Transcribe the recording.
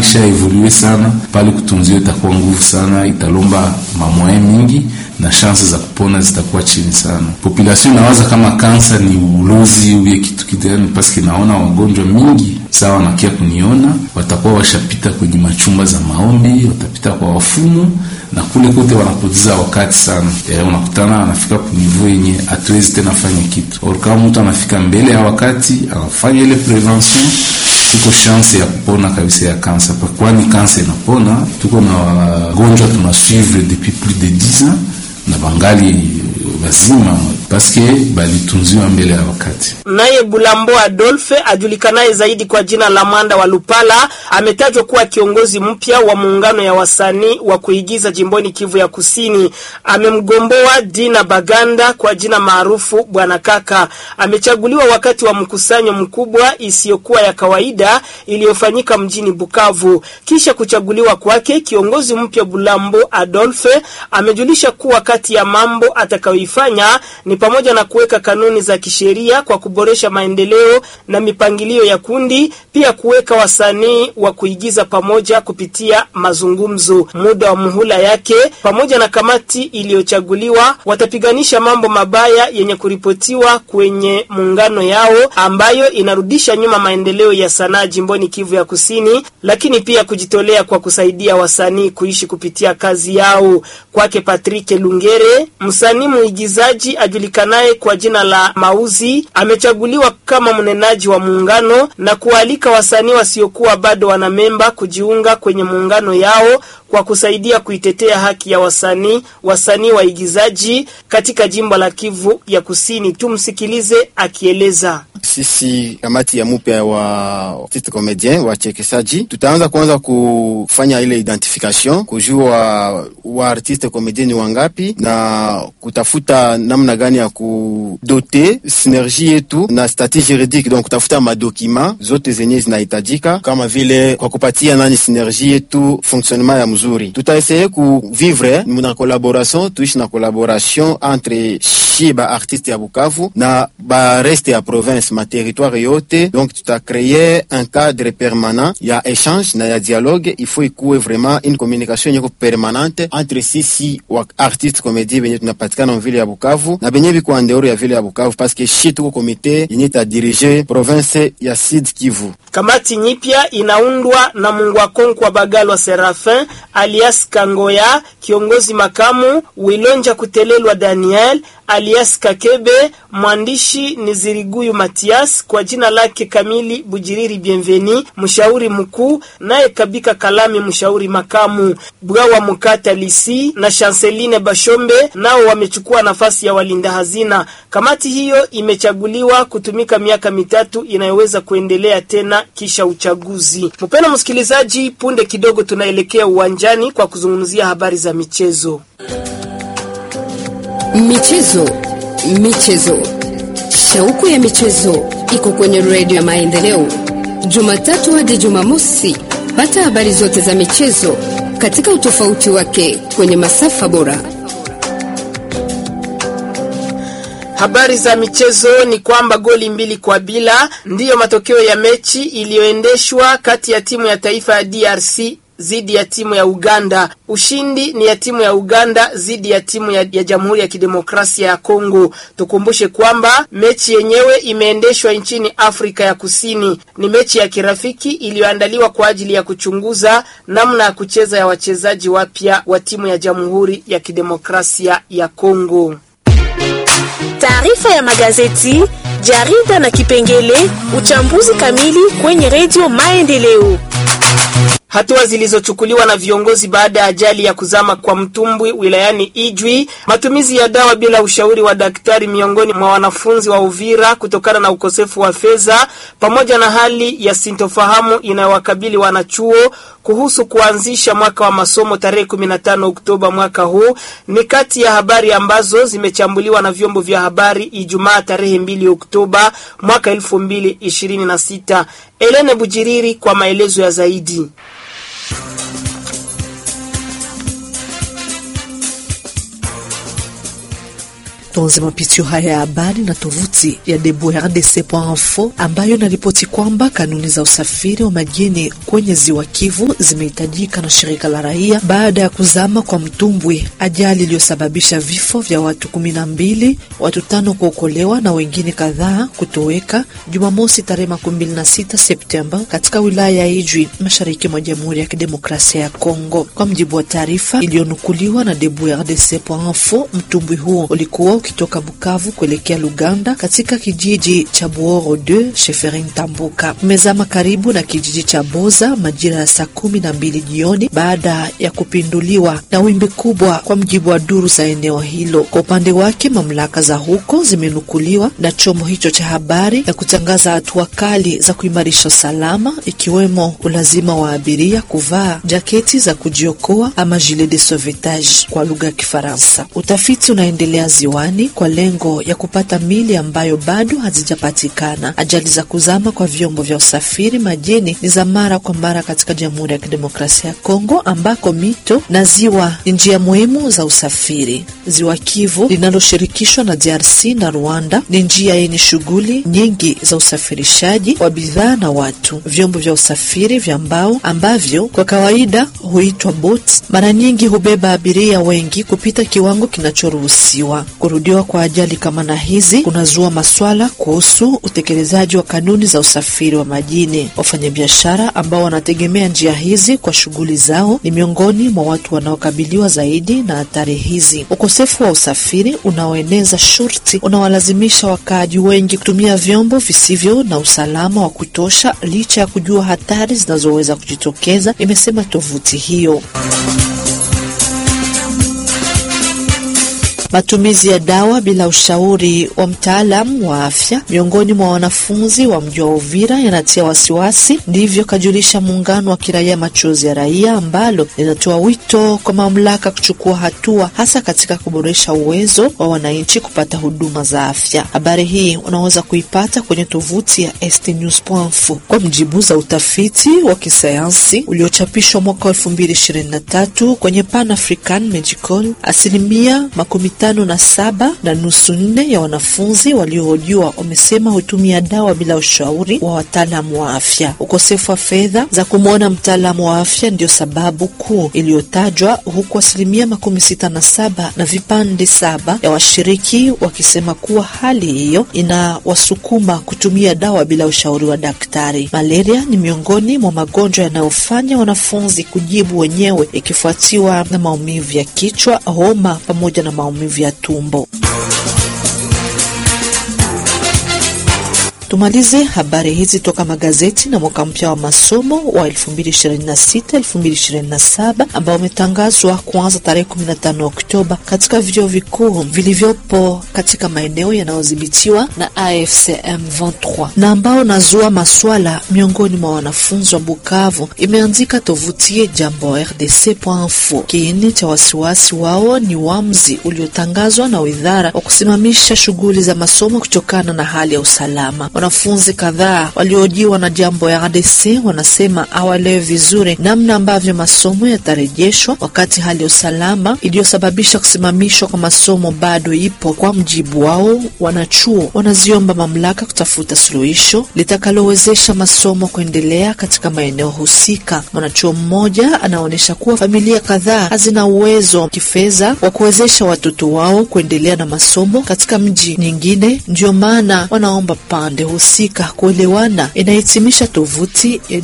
isha evolue sana pale, kutunziwa itakuwa nguvu sana, italomba mamoye mingi na shansi za kupona zitakuwa chini sana. Population inawaza kama kansa ni ulozi uye kitu kitani, paske naona wagonjwa mingi sawa nakia kuniona, watakuwa washapita kwenye machumba za maombi, watapita kwa wafumu na kule kote wanapoteza wakati sana. E, unakutana anafika kunivu yenye hatuwezi tena fanya kitu or kama mtu anafika mbele ya wakati anafanya ile prevention tuko chance ya kupona kabisa ya kansa, kwani kansa inapona. Tuko na wagonjwa tunasuivre depuis plus de 10 ans na bangali wazima paske balitunziwa mbele ya wakati. Naye Bulambo Adolphe ajulikanaye zaidi kwa jina la Mwanda wa Lupala ametajwa kuwa kiongozi mpya wa muungano ya wasanii wa kuigiza jimboni Kivu ya Kusini. Amemgomboa Dina Baganda kwa jina maarufu Bwana Kaka. Amechaguliwa wakati wa mkusanyo mkubwa isiyokuwa ya kawaida iliyofanyika mjini Bukavu. Kisha kuchaguliwa kwake, kiongozi mpya Bulambo Adolphe amejulisha kuwa kati ya mambo atakayoifanya ni pamoja na kuweka kanuni za kisheria kwa kuboresha maendeleo na mipangilio ya kundi, pia kuweka wasanii wa kuigiza pamoja kupitia mazungumzo. Muda wa muhula yake pamoja na kamati iliyochaguliwa watapiganisha mambo mabaya yenye kuripotiwa kwenye muungano yao ambayo inarudisha nyuma maendeleo ya sanaa jimboni Kivu ya Kusini, lakini pia kujitolea kwa kusaidia wasanii kuishi kupitia kazi yao. Kwake Patrick Lungere, msanii muigizaji ajulikanaye kwa jina la Mauzi, amechaguliwa kama mnenaji wa muungano na kualika wasanii wasiokuwa bado wanamemba kujiunga kwenye muungano yao kwa kusaidia kuitetea haki ya wasanii wasanii waigizaji katika jimbo la Kivu ya Kusini. Tumsikilize akieleza. Sisi kamati ya mupya wa artiste comedien wachekeshaji, tutaanza kwanza kufanya ile identification, kujua wa artiste comedien ni wangapi na kutafuta namna gani ya kudote sinergie yetu na statut juridique, donc kutafuta madokima zote zenye zinahitajika kama vile kwa kupatia nani sinergie yetu fonctionnement ya mzuri. Tutaeseye kuvivre na collaboration, tuishi na collaboration entre shie ba artiste ya Bukavu na ba reste ya province ma territoire yote, donc tutakreye un cadre permanent ya échange na ya dialogue. Il faut ikuwe vraiment une communication yenye permanente entre sisi wa artiste comédie benye tunapatikana mvile ya Bukavu na benye biko andeoro ya vile ya Bukavu, parce que shi tuko komite yenye ta dirige province ya Sud Kivu. Kamati nyipya inaundwa na Mungwakonkwa Bagalwa Serafin alias Kangoya, kiongozi makamu, Wilonja Kutelelwa Daniel alias Kakebe, mwandishi ni Ziriguyu Matias kwa jina lake kamili Bujiriri Bienveni, mshauri mkuu, naye Kabika Kalami, mshauri makamu. Bwawa Mukata Lisi na Chanceline Bashombe nao wamechukua nafasi ya walinda hazina. Kamati hiyo imechaguliwa kutumika miaka mitatu inayoweza kuendelea tena kisha uchaguzi. Mpendwa msikilizaji, punde kidogo tunaelekea uwanjani kwa kuzungumzia habari za michezo. Michezo, michezo, shauku ya michezo iko kwenye redio ya Maendeleo, Jumatatu hadi Jumamosi. Pata habari zote za michezo katika utofauti wake kwenye masafa bora. Habari za michezo ni kwamba goli mbili kwa bila ndiyo matokeo ya mechi iliyoendeshwa kati ya timu ya taifa ya DRC dhidi ya timu ya Uganda. Ushindi ni ya timu ya Uganda dhidi ya timu ya, ya Jamhuri ya Kidemokrasia ya Kongo. Tukumbushe kwamba mechi yenyewe imeendeshwa nchini Afrika ya Kusini. Ni mechi ya kirafiki iliyoandaliwa kwa ajili ya kuchunguza namna ya kucheza ya wachezaji wapya wa timu ya Jamhuri ya Kidemokrasia ya Kongo. Taarifa ya magazeti, jarida na kipengele uchambuzi kamili kwenye redio Maendeleo. Hatua zilizochukuliwa na viongozi baada ya ajali ya kuzama kwa mtumbwi wilayani Ijwi, matumizi ya dawa bila ushauri wa daktari miongoni mwa wanafunzi wa Uvira kutokana na ukosefu wa fedha, pamoja na hali ya sintofahamu inayowakabili wanachuo kuhusu kuanzisha mwaka wa masomo tarehe 15 Oktoba mwaka huu ni kati ya habari ambazo zimechambuliwa na vyombo vya habari Ijumaa tarehe 2 Oktoba mwaka 2026. Elene Bujiriri kwa maelezo ya zaidi. Tuanze mapitio haya ya habari na tovuti ya debrdc.info ambayo inaripoti kwamba kanuni za usafiri wa majini kwenye ziwa Kivu zimehitajika na shirika la raia baada ya kuzama kwa mtumbwi, ajali iliyosababisha vifo vya watu kumi na mbili, watu tano kuokolewa na wengine kadhaa kutoweka Jumamosi tarehe makumi mbili na sita Septemba katika wilaya ya Ijwi mashariki mwa Jamhuri ya Kidemokrasia ya Kongo. Kwa mjibu wa taarifa iliyonukuliwa na debrdc.info, mtumbwi huo ulikuwa ukitoka Bukavu kuelekea Luganda katika kijiji cha Buoro 2 Sheferin Tambuka, umezama karibu na kijiji cha Boza majira ya saa kumi na mbili jioni baada ya kupinduliwa na wimbi kubwa, kwa mjibu wa duru za eneo hilo. Kwa upande wake, mamlaka za huko zimenukuliwa na chombo hicho cha habari na kutangaza hatua kali za kuimarisha usalama, ikiwemo ulazima wa abiria kuvaa jaketi za kujiokoa ama gilet de sauvetage kwa lugha ya Kifaransa. Utafiti unaendelea ziwani kwa lengo ya kupata mili ambayo bado hazijapatikana. Ajali za kuzama kwa vyombo vya usafiri majini ni za mara kwa mara katika Jamhuri ya Kidemokrasia ya Kongo, ambako mito na ziwa ni njia muhimu za usafiri. Ziwa Kivu linaloshirikishwa na DRC na Rwanda ni njia yenye shughuli nyingi za usafirishaji wa bidhaa na watu. Vyombo vya usafiri vya mbao ambavyo kwa kawaida huitwa boats, mara nyingi hubeba abiria wengi kupita kiwango kinachoruhusiwa. Kurudiwa kwa ajali kama na hizi kunazua maswala kuhusu utekelezaji wa kanuni za usafiri wa majini. Wafanyabiashara ambao wanategemea njia hizi kwa shughuli zao ni miongoni mwa watu wanaokabiliwa zaidi na hatari hizi. Ukosefu wa usafiri unaoeneza shurti unawalazimisha wakaaji wengi kutumia vyombo visivyo na usalama wa kutosha, licha ya kujua hatari zinazoweza kujitokeza, imesema tovuti hiyo. Matumizi ya dawa bila ushauri wa mtaalamu wa afya miongoni mwa wanafunzi wa mji wa Uvira yanatia wasiwasi. Ndivyo kajulisha muungano wa kiraia Machozi ya Raia, ambalo linatoa wito kwa mamlaka kuchukua hatua, hasa katika kuboresha uwezo wa wananchi kupata huduma za afya. Habari hii unaweza kuipata kwenye tovuti ya stnews.info. Kwa mjibu za utafiti wa kisayansi uliochapishwa mwaka 2023 kwenye Pan African Medical, asilimia makumi tano na saba na nusu nne ya wanafunzi waliohojiwa wamesema hutumia dawa bila ushauri wa wataalamu wa afya. Ukosefu wa fedha za kumwona mtaalamu wa afya ndio sababu kuu iliyotajwa, huku asilimia makumi sita na saba na vipande saba ya washiriki wakisema kuwa hali hiyo inawasukuma kutumia dawa bila ushauri wa daktari. Malaria ni miongoni mwa magonjwa yanayofanya wanafunzi kujibu wenyewe, ikifuatiwa na maumivu ya kichwa, homa pamoja na maumivu ya tumbo. Tumalize habari hizi toka magazeti na mwaka mpya wa masomo wa 2026 2027 ambao umetangazwa kuanza tarehe 15 Oktoba katika vyuo vikuu vilivyopo katika maeneo yanayodhibitiwa na AFCM 23 na ambao nazua maswala miongoni mwa wanafunzi wa Bukavu, imeanzika tovuti jambo rdc.info. Kiini cha wasiwasi wao ni uamuzi uliotangazwa na widhara wa kusimamisha shughuli za masomo kutokana na hali ya usalama. Wanafunzi kadhaa waliojiwa na jambo ya RDC wanasema hawaelewi vizuri namna ambavyo masomo yatarejeshwa wakati hali ya usalama iliyosababisha kusimamishwa kwa masomo bado ipo. Kwa mjibu wao, wanachuo wanaziomba mamlaka kutafuta suluhisho litakalowezesha masomo kuendelea katika maeneo husika. Mwanachuo mmoja anaonyesha kuwa familia kadhaa hazina uwezo kifedha wa kuwezesha watoto wao kuendelea na masomo katika mji nyingine, ndio maana wanaomba pande husika kuelewana. Inahitimisha tovuti ya